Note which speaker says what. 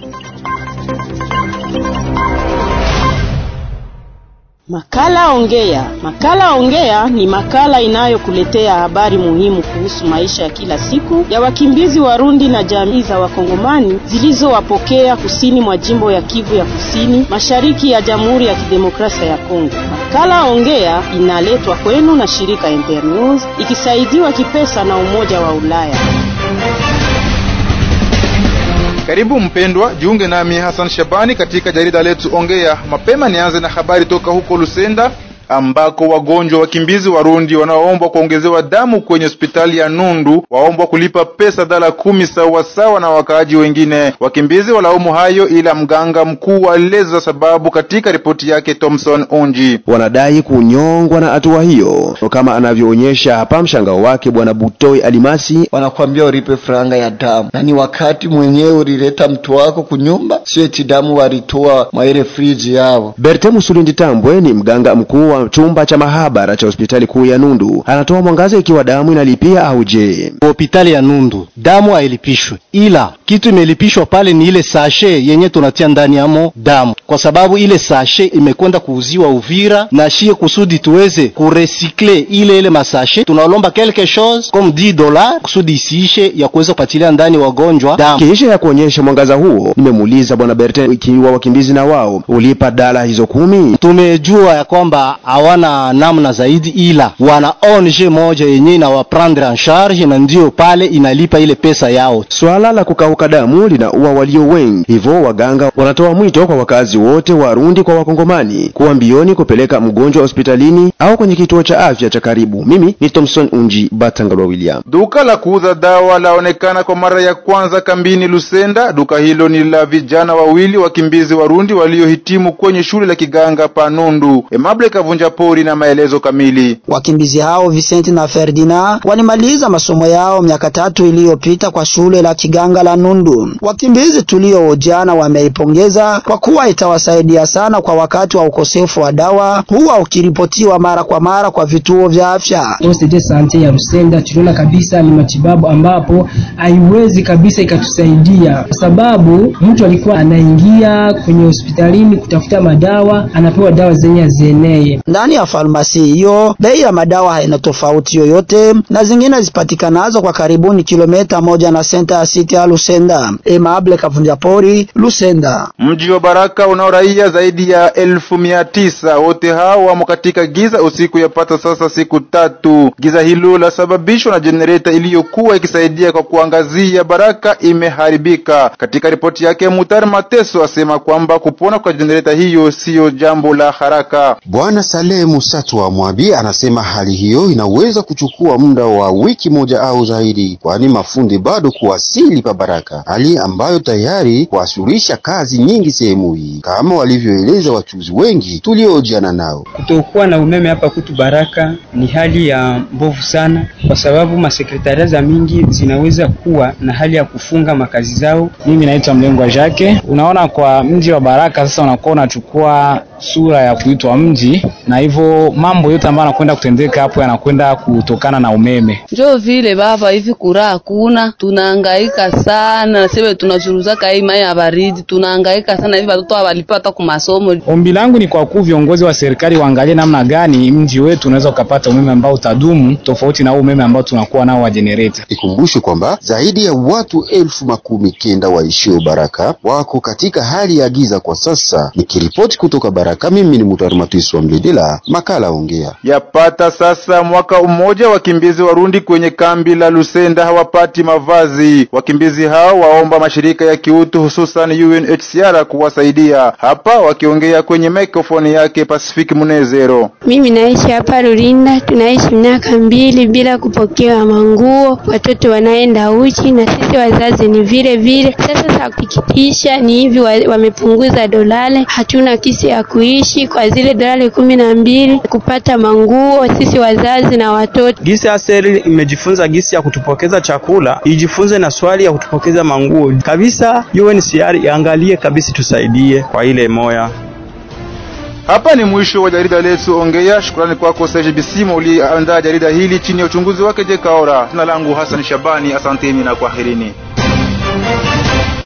Speaker 1: Makala Ongea. Makala Ongea ni makala inayokuletea habari muhimu kuhusu maisha ya kila siku ya wakimbizi Warundi na jamii za Wakongomani zilizowapokea kusini mwa jimbo ya Kivu ya Kusini, mashariki ya Jamhuri ya Kidemokrasia ya Kongo. Makala Ongea inaletwa kwenu na shirika Internews ikisaidiwa kipesa na Umoja wa Ulaya.
Speaker 2: Karibu mpendwa, jiunge nami Hassan Shabani katika jarida letu Ongea. Mapema nianze na habari toka huko Lusenda ambako wagonjwa wakimbizi Warundi wanaoombwa kuongezewa damu kwenye hospitali ya Nundu waombwa kulipa pesa dala kumi sawa sawa na wakaaji wengine. Wakimbizi walaumu hayo, ila mganga mkuu alieleza sababu katika ripoti yake. Thomson Unji
Speaker 3: wanadai kunyongwa na hatua hiyo, kama anavyoonyesha hapa mshangao wake Bwana Butoi Alimasi.
Speaker 4: Wanakwambia ulipe franga ya damu, na ni wakati mwenyewe ulileta mtu wako kunyumba, sio eti damu walitoa mwa ile friji yao.
Speaker 3: Berte Musulindi Tambwe ni mganga mkuu wa chumba cha mahabara cha hospitali kuu ya Nundu, anatoa mwangaza ikiwa damu inalipia au je.
Speaker 5: Hospitali ya Nundu damu hailipishwe, ila kitu imelipishwa pale ni ile sashe yenye tunatia ndani yamo damu, kwa sababu ile sashe imekwenda kuuziwa Uvira na shie, kusudi tuweze kuresikle ile ile masashe, tunalomba quelque chose comme 10 dollars kusudi isiishe ya kuweza kupatilia ndani wagonjwa damu.
Speaker 3: Kisha ya kuonyesha mwangaza huo, nimemuuliza bwana Berte ikiwa wakimbizi na wao ulipa dala hizo kumi.
Speaker 5: Tumejua ya kwamba hawana namna zaidi, ila wana ONG moja yenye inawaprendre en charge na ndio pale inalipa ile pesa yao.
Speaker 3: Swala la kukauka damu linaua walio wengi, hivyo waganga wanatoa mwito kwa wakazi wote Warundi kwa Wakongomani kuwa mbioni kupeleka mgonjwa hospitalini au kwenye kituo cha afya cha karibu. Mimi ni Thomson Unji Batangalwa William.
Speaker 2: Duka la kuuza dawa laonekana kwa mara ya kwanza kambini Lusenda. Duka hilo ni la vijana wawili wakimbizi Warundi waliohitimu kwenye shule la kiganga Panundu. Emable Kavunja pori na maelezo kamili.
Speaker 6: Wakimbizi hao Vincent na Ferdinand walimaliza masomo yao miaka tatu iliyopita kwa shule la kiganga la Nundu. Wakimbizi tulioojana wameipongeza kwa kuwa itawasaidia sana kwa wakati wa ukosefu wa dawa, huwa ukiripotiwa mara kwa mara kwa vituo vya afya.
Speaker 7: Poste de sante ya Rusenda tuliona kabisa ni matibabu ambapo haiwezi kabisa ikatusaidia, kwa sababu mtu alikuwa anaingia kwenye hospitalini kutafuta madawa, anapewa dawa zenye hazienee
Speaker 6: ndani ya farmasi hiyo bei ya madawa haina tofauti yoyote na zingine zipatikanazo kwa karibuni kilomita moja na senta ya siti ya Lusenda. Emable Kavunja Pori, Lusenda.
Speaker 2: Mji wa Baraka unao raia zaidi ya elfu mia tisa. Wote hao wamo katika giza usiku yapata sasa siku tatu. Giza hilo lasababishwa na jenereta iliyokuwa ikisaidia kwa kuangazia Baraka imeharibika. Katika ripoti yake, Mutari Mateso asema kwamba kupona kwa jenereta hiyo siyo jambo la haraka.
Speaker 8: Bwana Saleh Musatu wa Mwabi anasema hali hiyo inaweza kuchukua muda wa wiki moja au zaidi, kwani mafundi bado kuwasili pa Baraka, hali ambayo tayari kuasurisha kazi nyingi sehemu hii, kama walivyoeleza wachuzi wengi tuliojiana nao.
Speaker 9: Kutokuwa na umeme hapa kutu Baraka ni hali ya mbovu sana, kwa sababu masekretaria za mingi zinaweza kuwa na hali ya kufunga makazi zao.
Speaker 10: Mimi naitwa Mlengwa Jake. Unaona, kwa mji wa Baraka sasa unakuwa unachukua sura ya kuitwa mji na hivyo mambo yote ambayo yanakwenda kutendeka hapo yanakwenda kutokana na umeme.
Speaker 11: Njo vile baba, hivi kura hakuna, tunahangaika sana, sebe tunachuruzaka hii mai ya baridi, tunahangaika sana hivi, watoto hawalipa hata kwa masomo.
Speaker 10: Ombi langu ni kwa kuu viongozi wa serikali waangalie namna gani mji wetu unaweza ukapata umeme ambao utadumu tofauti na umeme ambao tunakuwa nao wa generator.
Speaker 8: Ikumbushe kwamba zaidi ya watu elfu makumi kenda waishio Baraka wako katika hali ya giza kwa sasa. Nikiripoti kutoka Baraka, mimi ni Mutari Matwiso wa Mlidila, makala Ongea.
Speaker 2: Yapata sasa mwaka mmoja wakimbizi Warundi kwenye kambi la Lusenda hawapati mavazi. Wakimbizi hao waomba mashirika ya kiutu hususan UNHCR kuwasaidia. Hapa wakiongea kwenye mikrofoni yake Pacific Munezero.
Speaker 12: Mimi naishi hapa Rurinda, tunaishi miaka mbili bila kupokewa manguo, watoto wanaenda uchi na sisi wazazi ni vile vile. Sasa za kukitisha ni hivi, wamepunguza dolale, hatuna kisi ya kuishi kwa zile dolari kumi na mbili kupata manguo sisi wazazi na watoto.
Speaker 13: Gisi aseri imejifunza gisi ya kutupokeza chakula, ijifunze na swali ya kutupokeza manguo kabisa. UNHCR iangalie kabisa, tusaidie kwa ile moya.
Speaker 2: Hapa ni mwisho wa jarida letu Ongea. Shukrani kwako Serge Bisimo uliandaa jarida hili chini ya uchunguzi wake Jekaora. Jina langu Hassan Shabani, asanteni na kwaherini.